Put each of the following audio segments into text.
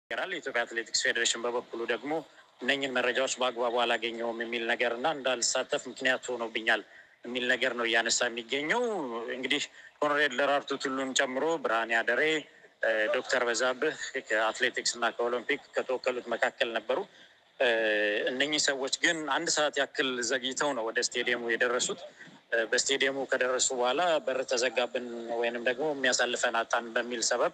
ይናገራል። የኢትዮጵያ አትሌቲክስ ፌዴሬሽን በበኩሉ ደግሞ እነኝን መረጃዎች በአግባቡ አላገኘውም የሚል ነገር እና እንዳልሳተፍ ምክንያት ሆኖብኛል የሚል ነገር ነው እያነሳ የሚገኘው። እንግዲህ ኮሎኔል ደራርቱ ቱሉን ጨምሮ ብርሃኔ አደሬ፣ ዶክተር በዛብህ ከአትሌቲክስ እና ከኦሎምፒክ ከተወከሉት መካከል ነበሩ። እነኚህ ሰዎች ግን አንድ ሰዓት ያክል ዘግይተው ነው ወደ ስቴዲየሙ የደረሱት። በስቴዲየሙ ከደረሱ በኋላ በር ተዘጋብን ወይንም ደግሞ የሚያሳልፈን አጣን በሚል ሰበብ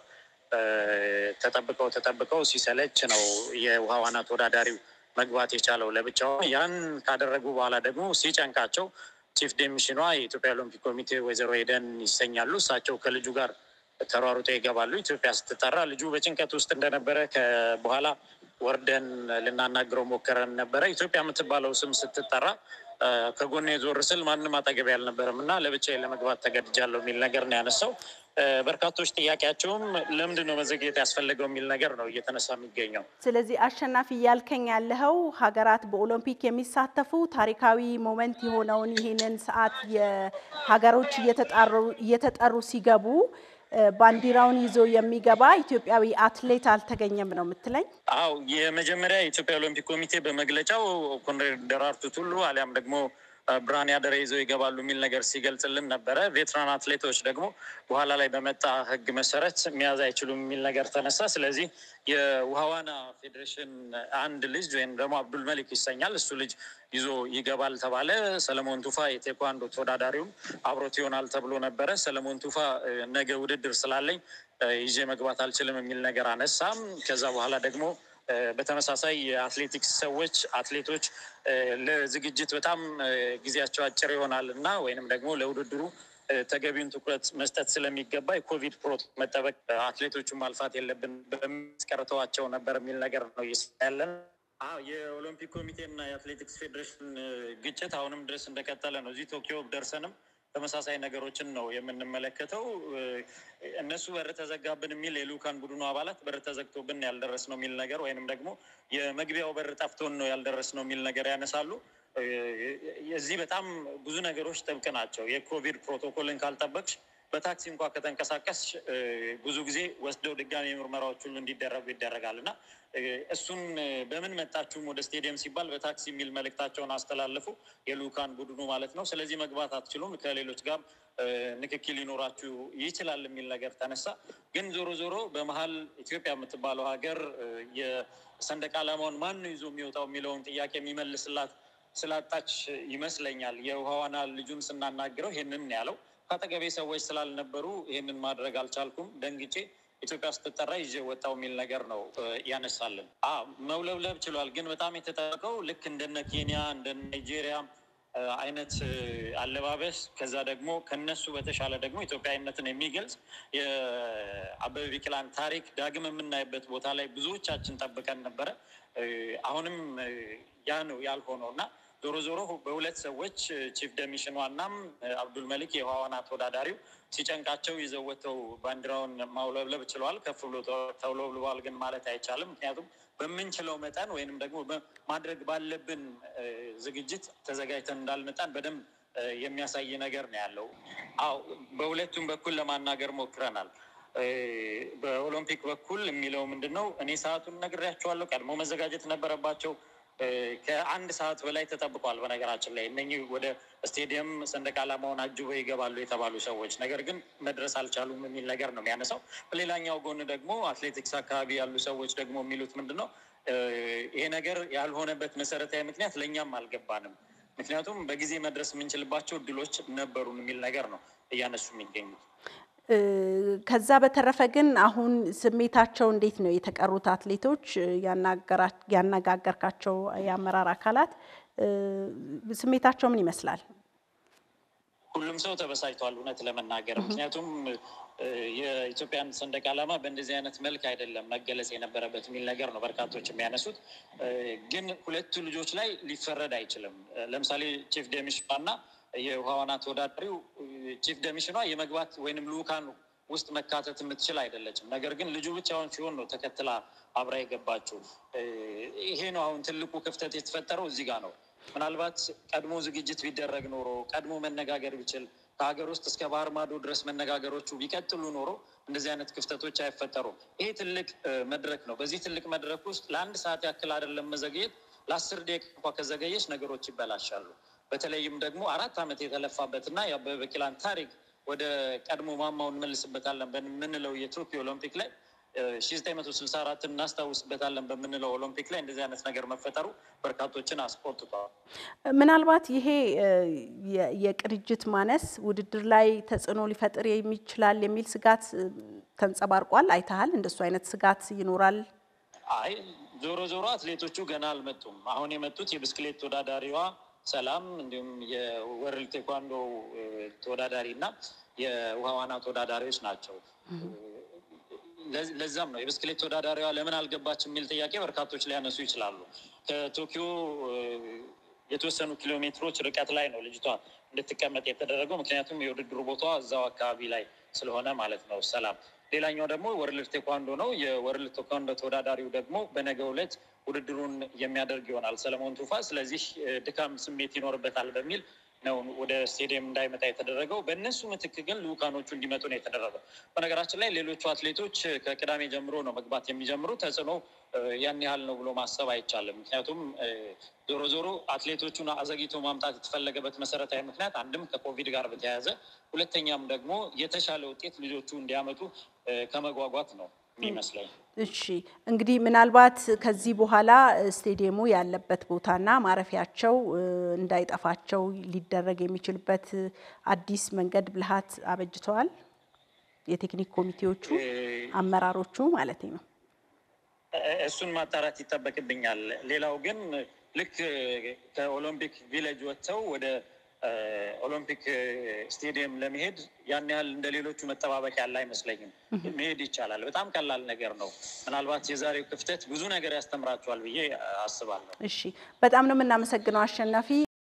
ተጠብቀው ተጠብቀው ሲሰለች ነው የውሃ ዋና ተወዳዳሪው መግባት የቻለው ለብቻው። ያን ካደረጉ በኋላ ደግሞ ሲጨንቃቸው ቺፍ ዴሚሽኗ የኢትዮጵያ ኦሎምፒክ ኮሚቴ ወይዘሮ ሄደን ይሰኛሉ። እሳቸው ከልጁ ጋር ተሯሩጦ ይገባሉ። ኢትዮጵያ ስትጠራ ልጁ በጭንቀት ውስጥ እንደነበረ በኋላ ወርደን ልናናግረው ሞከረን ነበረ። ኢትዮጵያ የምትባለው ስም ስትጠራ ከጎኔ ዞር ስል ማንም አጠገቤ አልነበረም እና ለብቻዬ ለመግባት ተገድጃለሁ የሚል ነገር ነው ያነሳው። በርካቶች ጥያቄያቸውም ለምንድን ነው መዘግየት ያስፈለገው የሚል ነገር ነው እየተነሳ የሚገኘው። ስለዚህ አሸናፊ እያልከኝ ያለኸው ሀገራት በኦሎምፒክ የሚሳተፉ ታሪካዊ ሞመንት የሆነውን ይህንን ሰዓት የሀገሮች እየተጠሩ ሲገቡ ባንዲራውን ይዞ የሚገባ ኢትዮጵያዊ አትሌት አልተገኘም ነው የምትለኝ? አው የመጀመሪያ የኢትዮጵያ ኦሎምፒክ ኮሚቴ በመግለጫው ኮሎኔል ደራርቱ ቱሉ አሊያም ደግሞ ብርሃኔ አደሬ ይዘው ይገባሉ የሚል ነገር ሲገልጽልን ነበረ። ቬትራን አትሌቶች ደግሞ በኋላ ላይ በመጣ ሕግ መሰረት መያዝ አይችሉም የሚል ነገር ተነሳ። ስለዚህ የውሃ ዋና ፌዴሬሽን አንድ ልጅ ወይም ደግሞ አብዱል መሊክ ይሰኛል እሱ ልጅ ይዞ ይገባል ተባለ። ሰለሞን ቱፋ የቴኳንዶ ተወዳዳሪውም አብሮት ይሆናል ተብሎ ነበረ። ሰለሞን ቱፋ ነገ ውድድር ስላለኝ ይዤ መግባት አልችልም የሚል ነገር አነሳም። ከዛ በኋላ ደግሞ በተመሳሳይ የአትሌቲክስ ሰዎች አትሌቶች ለዝግጅት በጣም ጊዜያቸው አጭር ይሆናል እና ወይንም ደግሞ ለውድድሩ ተገቢውን ትኩረት መስጠት ስለሚገባ የኮቪድ ፕሮቶኮል መጠበቅ አትሌቶቹን ማልፋት የለብን በሚያስቀርተዋቸው ነበር የሚል ነገር ነው እየሰያለን። የኦሎምፒክ ኮሚቴና የአትሌቲክስ ፌዴሬሽን ግጭት አሁንም ድረስ እንደቀጠለ ነው። እዚህ ቶኪዮ ደርሰንም ተመሳሳይ ነገሮችን ነው የምንመለከተው። እነሱ በር ተዘጋብን የሚል የልኡካን ቡድኑ አባላት በር ተዘግቶብን ያልደረስ ነው የሚል ነገር ወይንም ደግሞ የመግቢያው በር ጠፍቶን ነው ያልደረስ ነው የሚል ነገር ያነሳሉ። የዚህ በጣም ብዙ ነገሮች ጥብቅ ናቸው። የኮቪድ ፕሮቶኮልን ካልጠበቅሽ በታክሲ እንኳ ከተንቀሳቀስ ብዙ ጊዜ ወስደው ድጋሚ ምርመራዎች ሁሉ እንዲደረጉ ይደረጋል እና እሱን በምን መጣችሁም ወደ ስቴዲየም ሲባል በታክሲ የሚል መልእክታቸውን አስተላለፉ፣ የልኡካን ቡድኑ ማለት ነው። ስለዚህ መግባት አትችሉም፣ ከሌሎች ጋር ንክኪ ሊኖራችሁ ይችላል የሚል ነገር ተነሳ። ግን ዞሮ ዞሮ በመሀል ኢትዮጵያ የምትባለው ሀገር የሰንደቅ ዓላማውን ማን ነው ይዞ የሚወጣው የሚለውን ጥያቄ የሚመልስላት ስላጣች ይመስለኛል የውሃ ዋና ልጁን ስናናግረው ይህንን ያለው ከአጠገቤ ሰዎች ስላልነበሩ ይህንን ማድረግ አልቻልኩም፣ ደንግጬ ኢትዮጵያ ስትጠራ ይዤ ወጣው የሚል ነገር ነው ያነሳልን። መውለብለብ ችሏል። ግን በጣም የተጠበቀው ልክ እንደነ ኬንያ እንደነ ናይጄሪያ አይነት አለባበስ ከዛ ደግሞ ከነሱ በተሻለ ደግሞ ኢትዮጵያዊነትን የሚገልጽ የአበበ ቢቂላን ታሪክ ዳግም የምናይበት ቦታ ላይ ብዙዎቻችን ጠብቀን ነበረ። አሁንም ያ ነው ያልሆነው እና ዞሮ ዞሮ በሁለት ሰዎች ቺፍ ደሚሽን ዋናም አብዱል መሊክ የውሃ ዋና ተወዳዳሪው ሲጨንቃቸው ይዘው ወጥተው ባንዲራውን ማውለብለብ ችለዋል። ከፍ ብሎ ተውለብልቧል ግን ማለት አይቻልም። ምክንያቱም በምንችለው መጠን ወይንም ደግሞ ማድረግ ባለብን ዝግጅት ተዘጋጅተን እንዳልመጣን በደንብ የሚያሳይ ነገር ነው ያለው። አዎ በሁለቱም በኩል ለማናገር ሞክረናል። በኦሎምፒክ በኩል የሚለው ምንድን ነው? እኔ ሰዓቱን ነግሬያቸዋለሁ። ቀድሞ መዘጋጀት ነበረባቸው። ከአንድ ሰዓት በላይ ተጠብቋል። በነገራችን ላይ እነኚህ ወደ ስቴዲየም ሰንደቅ ዓላማውን አጅበው ይገባሉ የተባሉ ሰዎች ነገር ግን መድረስ አልቻሉም የሚል ነገር ነው የሚያነሳው። በሌላኛው ጎን ደግሞ አትሌቲክስ አካባቢ ያሉ ሰዎች ደግሞ የሚሉት ምንድን ነው ይሄ ነገር ያልሆነበት መሰረታዊ ምክንያት ለእኛም አልገባንም። ምክንያቱም በጊዜ መድረስ የምንችልባቸው እድሎች ነበሩን የሚል ነገር ነው እያነሱ የሚገኙት። ከዛ በተረፈ ግን አሁን ስሜታቸው እንዴት ነው? የተቀሩት አትሌቶች ያነጋገርካቸው የአመራር አካላት ስሜታቸው ምን ይመስላል? ሁሉም ሰው ተበሳጭቷል፣ እውነት ለመናገር ምክንያቱም የኢትዮጵያን ሰንደቅ ዓላማ በእንደዚህ አይነት መልክ አይደለም መገለጽ የነበረበት የሚል ነገር ነው በርካቶች የሚያነሱት። ግን ሁለቱ ልጆች ላይ ሊፈረድ አይችልም። ለምሳሌ ቺፍ ደሚሽና የውሃ ዋና ተወዳዳሪው ቺፍ ደሚሽኗ የመግባት ወይንም ልኡካን ውስጥ መካተት የምትችል አይደለችም። ነገር ግን ልጁ ብቻውን ሲሆን ነው ተከትላ አብራ የገባችው። ይሄ ነው አሁን ትልቁ ክፍተት የተፈጠረው እዚህ ጋር ነው። ምናልባት ቀድሞ ዝግጅት ቢደረግ ኖሮ ቀድሞ መነጋገር ቢችል ከሀገር ውስጥ እስከ ባህር ማዶ ድረስ መነጋገሮቹ ቢቀጥሉ ኖሮ እንደዚህ አይነት ክፍተቶች አይፈጠሩም። ይሄ ትልቅ መድረክ ነው። በዚህ ትልቅ መድረክ ውስጥ ለአንድ ሰዓት ያክል አይደለም መዘግየት፣ ለአስር ደቂቃ እንኳ ከዘገየች ነገሮች ይበላሻሉ። በተለይም ደግሞ አራት ዓመት የተለፋበትና የአበበ ቢቂላን ታሪክ ወደ ቀድሞ ማማው እንመልስበታለን በምንለው የቶኪዮ ኦሎምፒክ ላይ ሺ ዘጠኝ መቶ ስልሳ አራትን እናስታውስበታለን በምንለው ኦሎምፒክ ላይ እንደዚህ አይነት ነገር መፈጠሩ በርካቶችን አስቆጥቷል። ምናልባት ይሄ የቅንጅት ማነስ ውድድር ላይ ተጽዕኖ ሊፈጥር የሚችላል የሚል ስጋት ተንጸባርቋል። አይተሃል? እንደሱ አይነት ስጋት ይኖራል? አይ ዞሮ ዞሮ አትሌቶቹ ገና አልመጡም። አሁን የመጡት የብስክሌት ተወዳዳሪዋ ሰላም እንዲሁም የወርልድ ቴኳንዶ ተወዳዳሪ እና የውሃ ዋና ተወዳዳሪዎች ናቸው። ለዛም ነው የብስክሌት ተወዳዳሪዋ ለምን አልገባች የሚል ጥያቄ በርካቶች ሊያነሱ ይችላሉ። ከቶኪዮ የተወሰኑ ኪሎ ሜትሮች ርቀት ላይ ነው ልጅቷ እንድትቀመጥ የተደረገው። ምክንያቱም የውድድሩ ቦታ እዛው አካባቢ ላይ ስለሆነ ማለት ነው። ሰላም ሌላኛው ደግሞ ወርልድ ቴኳንዶ ነው። የወርልድ ቴኳንዶ ተወዳዳሪው ደግሞ በነገው ዕለት ውድድሩን የሚያደርግ ይሆናል ሰለሞን ቱፋ። ስለዚህ ድካም ስሜት ይኖርበታል በሚል ነው ወደ ስቴዲየም እንዳይመጣ የተደረገው። በእነሱ ምትክ ግን ልኡካኖቹ እንዲመጡ ነው የተደረገው። በነገራችን ላይ ሌሎቹ አትሌቶች ከቅዳሜ ጀምሮ ነው መግባት የሚጀምሩ። ተጽዕኖ ያን ያህል ነው ብሎ ማሰብ አይቻልም። ምክንያቱም ዞሮ ዞሮ አትሌቶቹን አዘግይቶ ማምጣት የተፈለገበት መሰረታዊ ምክንያት አንድም ከኮቪድ ጋር በተያያዘ ሁለተኛም ደግሞ የተሻለ ውጤት ልጆቹ እንዲያመጡ ከመጓጓት ነው የሚመስለኝ። እሺ እንግዲህ ምናልባት ከዚህ በኋላ ስቴዲየሙ ያለበት ቦታና ማረፊያቸው እንዳይጠፋቸው ሊደረግ የሚችልበት አዲስ መንገድ ብልሃት አበጅተዋል። የቴክኒክ ኮሚቴዎቹ አመራሮቹ ማለት ነው። እሱን ማጣራት ይጠበቅብኛል። ሌላው ግን ልክ ከኦሎምፒክ ቪሌጅ ወጥተው ወደ ኦሎምፒክ ስቴዲየም ለመሄድ ያን ያህል እንደ ሌሎቹ መጠባበቅ ያለ አይመስለኝም። መሄድ ይቻላል። በጣም ቀላል ነገር ነው። ምናልባት የዛሬው ክፍተት ብዙ ነገር ያስተምራቸዋል ብዬ አስባለሁ። እሺ፣ በጣም ነው የምናመሰግነው አሸናፊ።